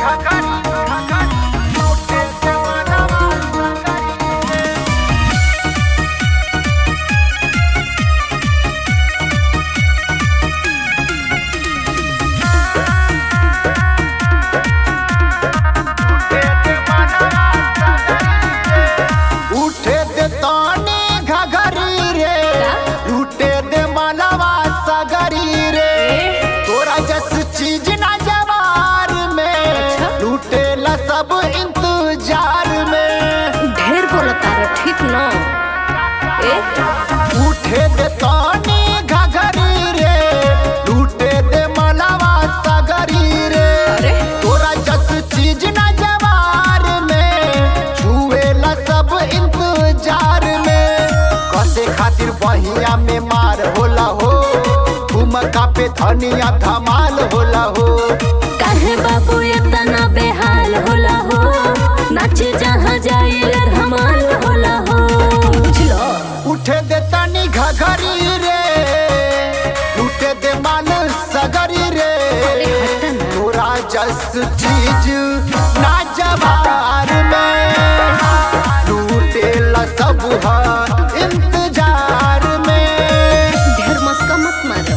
उठे दे ताने घघरी रे लूटे दे मनवा सगरी रे तोरा जस चीज ना जवार में लूटे ला सब इंतजार में ढेर बोलता रे ठीक न ए उठे दे ताने घघरी रे लूटे दे मनवा सगरी रे अरे तोरा जस चीज ना जवार में छुए ला सब इंतजार में कसे खातिर बहिया में मार होला हो ठुमका पे धनिया धमाल होला हो काहे बाबू इतना बेहाल होला हो नाच जहाँ जाइले धमाल होला हो बुझलो उठे दे तनी घघरी रे लूटे दे माल सगरी रे अरे हट ना। तोरा जस चीज ना जवार में लूटे ला सब हा इंतजार में ढेर मस्का मत मारो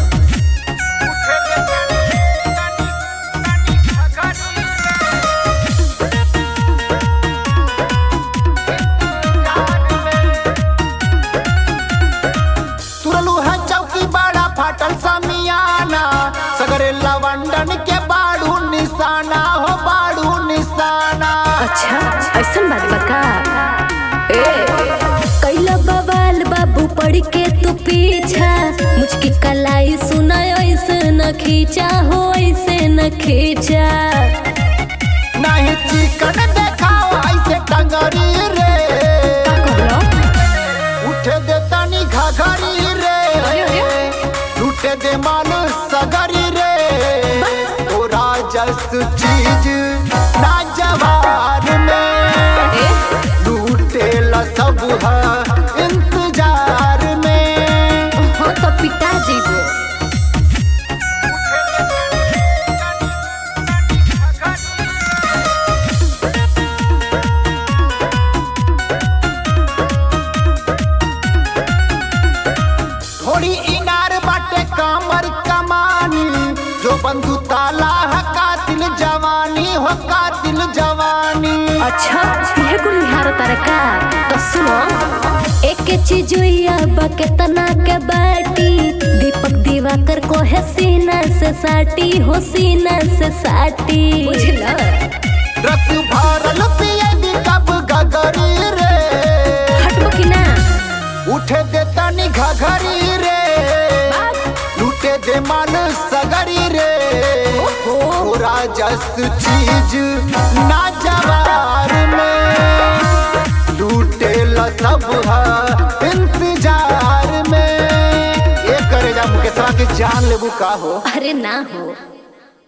तुरलू है चौकी बड़ा फाटल समियाना सगरे लवंडन के बाड़ू निशाना हो बाड़ू निशाना अच्छा ऐसन बात बका ए कैला बवाल बाबू पड़ के तू पीछा मुझकी कलाई सुना ऐसे न खींचा हो ऐसे न खींचा नहीं चिकन देखाओ ऐसे टंगरी रे का कहलो उठे दे तनी घघरी रे लूटे दे माल सगरी रे तोरा जस चीज ना जवार में ए लूटे ला सब हा इंतजार में हाँ तो पिता जीवो थोड़ी इनार बाटे कामर कमानी जो बंधु ताला है कातिल जवानी हो कातिल जवानी अच्छा यह कुल निहार तरका तो सुनो एक चीजुइया बकेतना के बाटी दीपक दिवाकर को है सीना से साटी हो सीना से साटी बुझला रस भरल पिए दी कब गगरी रे हटबो कि ना उठे दे तनी घघरी रे लूटे दे मन सगरी रे पूरा जस चीज ना जवार में लूटे ला सब हा इंतजार में ये करे जा मुकेशवा के जान लेबू का हो अरे ना हो